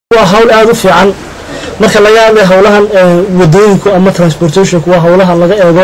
waa hawl aada u fiican marka laga hadlay howlahan wadooyinku ama transportationku waa howlaha laga eego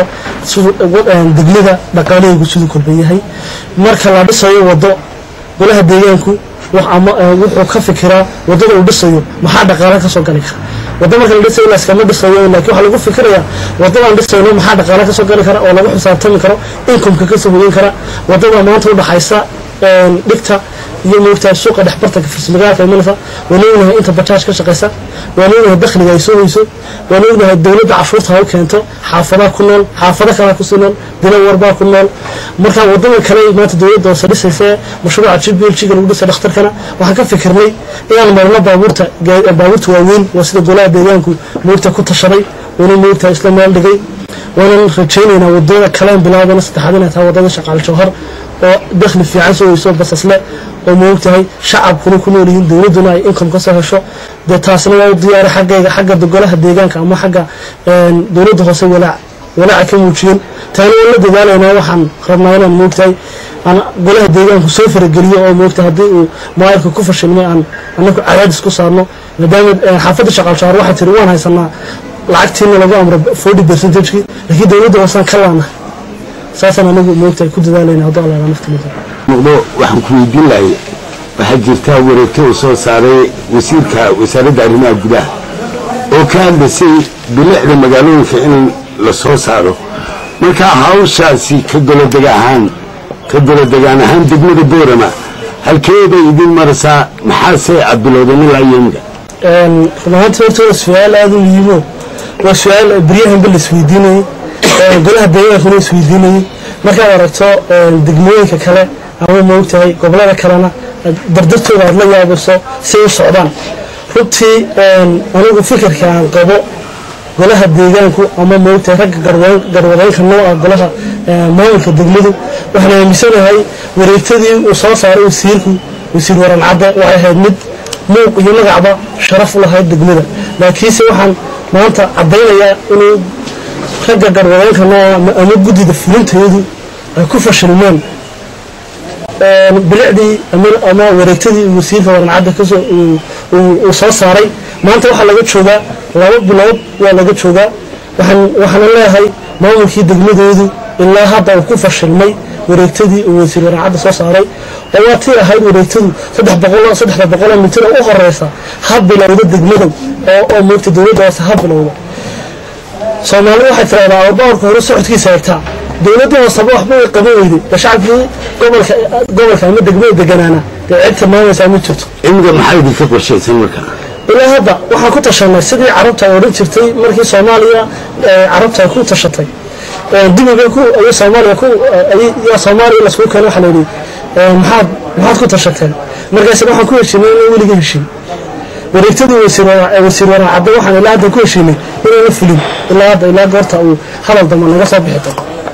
degmada dhaqaalahaygu siduu kolban yahay marka la dhisayo wado golaha deegaanku wuxuu ka fikiraa wadada uu dhisayo maxaa dhaqaala kasoo gali kara wado marka la dhisayo laskama dhisayo laakiin waxaa lagu fikirayaa wadadaan dhisayno maxaa dhaqaala kasoo gali kara oo lagu xisaabtami karo inkomka kasoo hoyin kara wadada maanta udhaxaysa dhigta iyo moogtahay suuqa dhexbartanka farsamagaalka imanaysa waan ognahay inta bajaaj ka shaqaysa waan ognahay dakhliga ay soo hoyso waan ognahay dowladda cashuurta ha u keento xaafadaha ku nool xaafado kalea kusii nool dila warbaa ku nool marka wadada kale maanta dowladda hoose dhisaysa mashruuca jibiljiga lagu dhisay dhakhtarkana waxaan ka fikirnay inaan marno baabuurta baabuurta waaweyn waa sida golaha deegaanku moogta ku tashaday waana moogtahay isla meel dhigay waanan rajaynaynaa wadada kaleen bilaabana saddexaad inay tahay wadada shaqaal jawhar oo dakhli fiican soo weyso basasle oo moogtahay shacabkuna ku nool yihiin dowladduna ay income ka soo hesho dee taasna waa u diyaaray xaggayga xagga golaha deegaanka ama xagga dowladda hoose walaac walaaca ka muujiyeen taana waan la dadaalaynaa waxaan rabnaa inaan moogtahay aan golaha deegaanku soo farageliyo oo moogtahay haddii uu maayarka ku fashilmay aan anaku cadaadis ku saarno maadaama xaafadda shaqaalshaar waxay tiri waan haysanaa lacagtiina lagu amro forty percentagekii laakiin dowladda hoosaan ka laanahay saasaan anagu moogtahay ku dadaalayna hadduu allaala naftimada muqdo waxaan ku weydiin lahay waxaa jirtaa wareegto uu soo saaray wasiirka wasaaradda arrimaha gudaha oo ka hadlaysay bilicda magaalooyinka in la soo saaro marka hawshaasi ka golodeg ahaan ka golodegaan ahaan degmada boorama halkeeday idin maraysaa maxaase aad bilowdeen ilaa yoomiga run ahaantii horta waa su-aal aada u muhiimo waa su-aal beryahanba la isweydiinayay golaha deegaankuna isweydiinayay markaad aragto degmooyinka kale ama moogtahay gobolada kalena dardartooda aad la yaabayso say u socdaan runtii anigu fikirka aan qabo golaha deegaanku ama moogtahay ragga garwadeynka nooca golaha maamulka degmadu waxaan aaminsanahay wareegtadii uu soo saaray wasiirku wasiir waran cadde waxay ahayd mid muuq iyo magacba sharaf u lahayd degmada laakiinse waxaan maanta caddaynayaa inuu ragga garwadeynka nooca ama guddida fulintayadu ay ku fashilmeen bilicdii ama wareegtadii wasiirka warancadda kasoo uu soo saaray maanta waxaa laga joogaa laba bilood waa laga joogaa waxaana leeyahay maamulkii degmadoodu ilaa hadda uu ku fashilmay wareegtadii uu wasiir warancadda soo saaray oo waa tii ahayd wareegtadu saddexda boqoloo mitir oo u horeysa ha bilowda degmadow oo moogta dowladda hoose ha bilowda soomaalidu waxay tiraahdaa ababarka hore socodkiisa eegtaa dowladda hooseba waxba way qaban weyday ee shacabkii gobolka gobolka ama degmada deganaana dee cid tilmaamaysaa ma jirto imiga maxaa idinka qorshaysan marka ilaa hadda waxaan ku tashanay sidii carabta ay odhan jirtay markii soomaaliya carabta ay ku tashatay dibiga ku ay soomaaliya ku yaa soomaaliya laskugu keenay waxaa layidhi maxaad maxaad ku tashateen markaasina waxaan ku heshiinay inaan weliga heshiin wareegtadii wasiir waraan cadde waxaan ilaa hadda ku heshiinay inaana fulin ilaa hadda ilaa goorta uu hadal damba naga soo bixi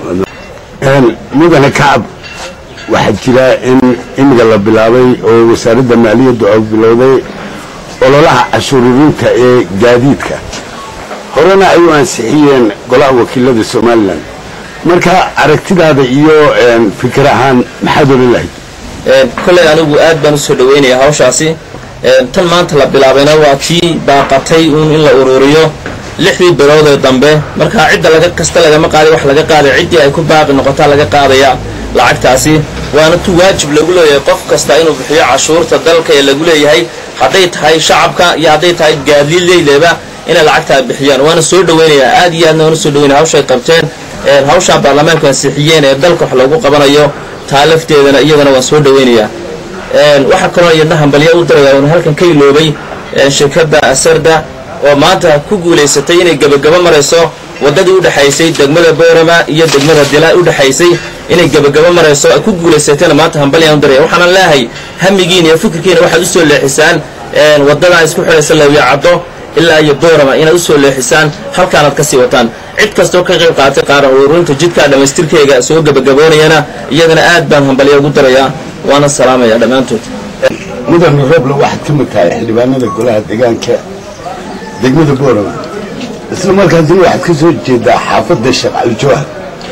doono mudane kacab waxaa jira in imiga la bilaabay oo wasaaradda maaliyaddu ay bilowday ololaha cashuuririnta ee gaadiidka horena ay u ansixiyeen golaha wakiilada somalilan marka aragtidaada iyo fikir ahaan maxaad odhan lahayd kolley anigu aad baan usoo dhaweynaya hawshaasi tan maanta la bilaabayna waa kii baaqatay uun in la ururiyo lixdii bilood ee dambe markaa cidda laga kasta lagama qaaday wax laga qaaday ciddii ay ku baaqi noqotaa laga qaadaya lacagtaasi waana tu waajib lagu leeyahay qof kasta inuu bixiyo cashuurta dalka ee lagu leeyahay hadday tahay shacabka iyo hadday tahay gaadiileyleba inay lacagtaa bixiyaan waana soo dhaweynayaa aad iyo aadna waana soo dhaweynaya hawshay qabteen hawshaa baarlamaanku ansixiyeen ee dalka wax loogu qabanayo taa lafteedana iyadana waan soo dhaweynayaa waxaa kaloo iyadna hambalyo u diraya un halkan ka iloobay shirkadda asarda oo maanta ku guulaysatay inay gebagabo marayso waddadii udhexaysay degmada boorama iyo degmada dila udhexaysay inay gebagabo marayso ay ku guulaysatayna maanta hambalyaan u diraya waxaana leeyahay hamigiina iyo fikirkiina waxaad usoo leexisaan waddadaa isku xidhaysa lawyacaddo ilaa iyo boorama inaad usoo leexisaan halkaanaad kasii wataan cid kastoo ka qayb qaatay qaaran ururinta jidkaa dhammaystirkeega soo gebagaboonayana iyadana aad baan hambalyo ugu dirayaa waana salaamaya dhammaantood mudane roble waxaad ka mid tahay xildhibaanada golaha deegaanka degmada boorama isla markaasina waxaad ka soo jeedaa xaafadda sheekh aljawhar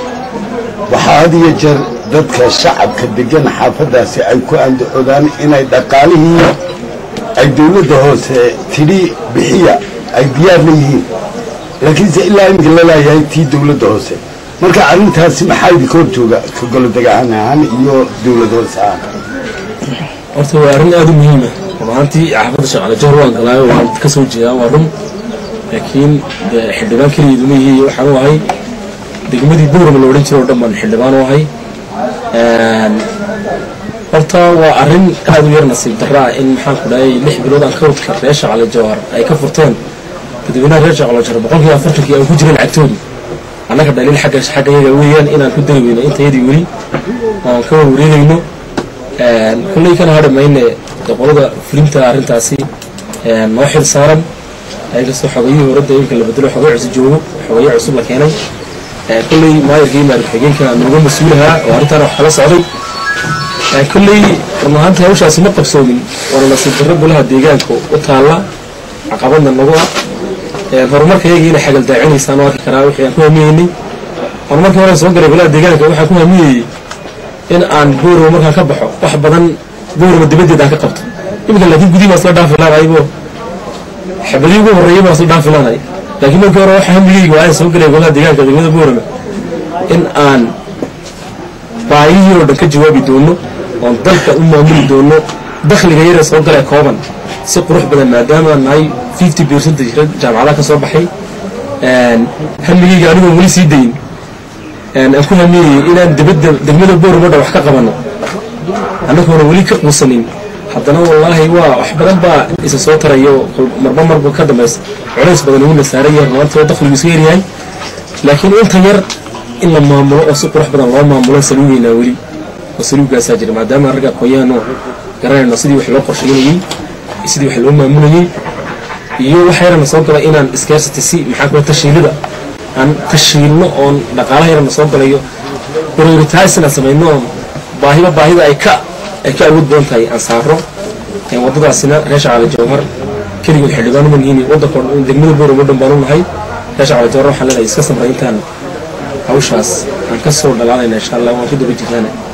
waxaa had iyo jeer dadka shacabka degan xaafaddaasi ay ku andacoodaan inay dhaqaalihii ay dawladda hoose tidhi bixiya ay diyaar la yihiin laakiinse ilaa iminka laleeyahay tii dawladda hoose marka arrintaasi maxaa idinka hor jooga ka golodegaan ahaan iyo dawlad hoose ahaan horta waa arrin aada u muhiima runaantii xaafadda shaqaale jowhar waan galaayo waan ka soo jeedaa waa run laakiin dee xildhibaan keligeedu ma yihi waxaan u ahay degmadii buurama la odhan jiro o dhan baan xildhibaan u ahay horta waa arrin aada u yar nasiib darra ah in maxaan ku dhahay lix bilood aan kawdka reer shaqaale jowhar ay ka furteen dadweynaha reer shaqaale jowhar boqolkiiba afartankii aan ku jirin lacagtoodii annaga dhaliil xagga xagga yaga weeyaan inaan ku dari weyno intayadii weli oon ka warwareegayno kullay kana hadhamayne qolada fulinta arrintaasi noo xil saaran ayakastoo xogayihii horadda iminka la bedelo xogay cusub joogo xogayo cusub la keenay kulley maayarkii maarif xigeenka nooga mas-uulahaa oo arrintaana wax kala socday kulley run ahaantii hawshaasi ma qabsoomin waana nasiib darro golaha deegaanka u taalla caqabadna nagu ah horumarka yagiina xagal daacinaysaan oo arki karaa wixii aan ku hamiyeynay horumarkii hore soo galay golaha deegaanka waxaan ku hamiyeyey in aan boorow markaan ka baxo wax badan boorama dibaddeed aan ka qabto iminka laakiin gudihii baa isla dhaafi laanaybo xabadii ugu horreeyay baa isla dhaafi laanay laakiin markii hore waxa hamigeyga waa aan soo gelaya golaha deegaanka degmada boorama in aan baayihii oo dhan ka jawaabi doono oon dalka u maamuli doono dakhliga yaree soo galee kooban si qurux badan maadaama nahay fifty percentage jaamacadaha ka soo baxay hamigeyga anigoon weli sii dayin aan ku hamiyeyey inaan dibadda degmada boorama dhan wax ka qabano annagoona weli ka quusanin haddana wallaahi waa wax badan baa isa soo tarayo marba marba ka dambaysa culays badan uuna saaran yahay rumaantoo dakhligu iska yaryahay laakiin inta yar in la maamulo oo si qurux badan loo maamulo saluugeynaa weli oo saluugaasaa jira maadaama ragga aqoon-yahanoo garanayno sidii wax loo qorsheynayey sidii wax loo maamulayey iyo waxa yarana soo gala inaan scarcity si maxaa kula tashiilida aan tashiilno oon dhaqaalaha yarana soo galayo prioritize inaan samayno oon baahiba baahida ay ka ay ka awood badan tahay aan saaro waddadaasina reer shacale jawhar keligood xildhibaan uma nihiin waddanka degmada booramo dhan baan u nahay reer shacale jawhar waxaan leenahay iska samray intaan hawshaas aan ka soo dhalaalayna insha allah waan ku daba jirnaana